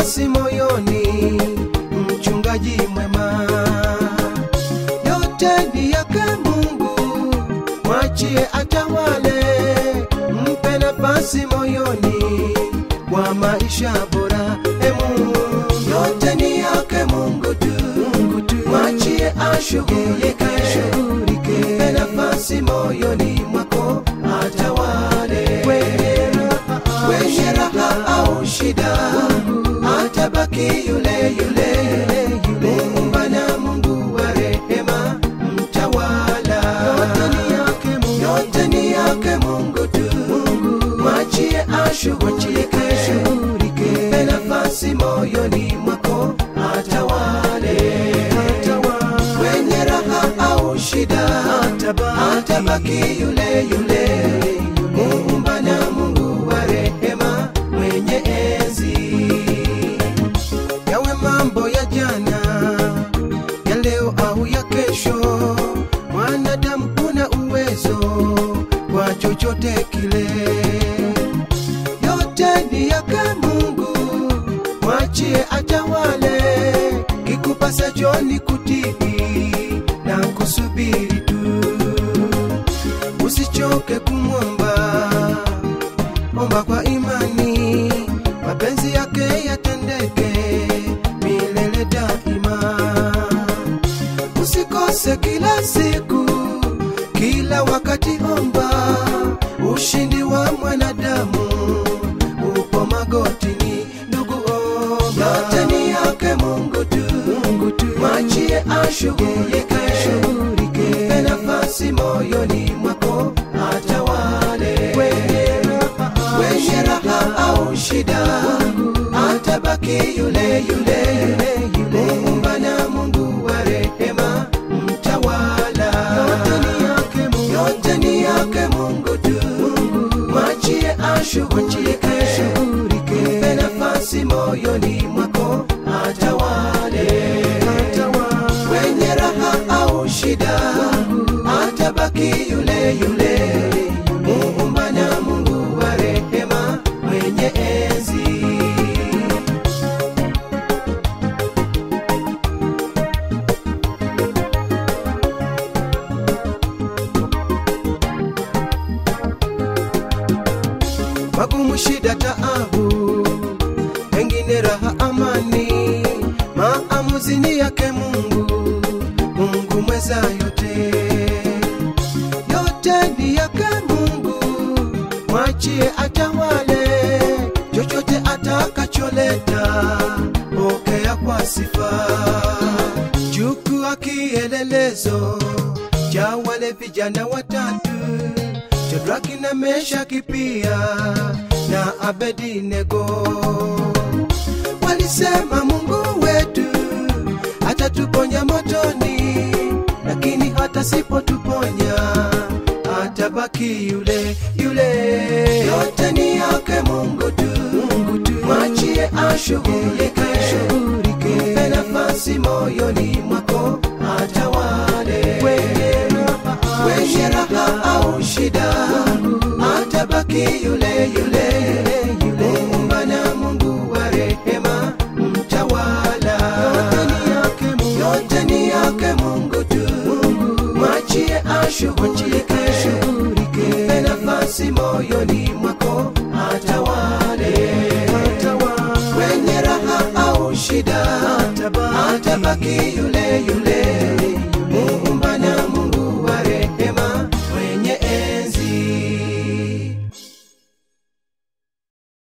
nafasi moyoni, mchungaji mwema. Yote ni yake Mungu, mwachie atawale, mpe nafasi moyoni kwa maisha bora. E Mungu, yote ni yake Mungu tu, Mungu tu, mwachie ashughulike, mpe nafasi moyoni mwako atawale kwenye raha au shida, atabaki yule yule Muumba na Mungu wa rehema, mtawala. Yote ni yake Mungu tu, mwachie ashughulike, mpe nafasi moyoni mwako atawale. Kwenye raha au shida, atabaki yule yule Muumba na Mungu wa rehema, mwenye enzi. Yawe mambo ya jana, ya leo au ya kesho, mwanadamu kuna uwezo kwa chochote kile. Yote ni yake Mungu, mwachie atawale, kikupasa joni kutii na kusubiri tu usichoke kumwomba, omba kwa imani, mapenzi yake yatendeke milele daima. Usikose kila siku, kila wakati omba, ushindi wa mwanadamu upo magotini. Ndugu omba, yote ni yake Mungu tu, Mungu tu, mwachie ashughulike, mpe nafasi moyoni mwako atawale. Kwenye raha au shida, atabaki yule yule Muumba na Mungu wa rehema, mtawala. Yote ni yake Mungu tu, mwachie ashughulike, mpe nafasi moyoni mwako atawale. Kwenye raha au shida, atabaki yule yule Muumba na Mungu wa rehema, mwenye enzi. magumu, shida, taabu, pengine raha, amani, maamuzi ni yake Mungu, Mungu mweza yote, yote ni yake Mungu, mwachie atawale, chochote atakacholeta, pokea kwa sifa, chukua kielelezo cha wale vijana watatu Shadraki na Meshaki pia na Abednego walisema Mungu wetu atatuponya motoni, lakini hata sipotuponya atabaki yule yule. Yote ni yake Mungu tu, Mungu tu, mwachie ashughulike, mpe nafasi moyoni mwako atawale kwenye raha au shida, atabaki yule yule Muumba na Mungu wa rehema, mtawala. Yote ni yake Mungu tu, mwachie ashughulike, mpe nafasi moyoni mwako atawale. Kwenye raha au shida, atabaki yule yule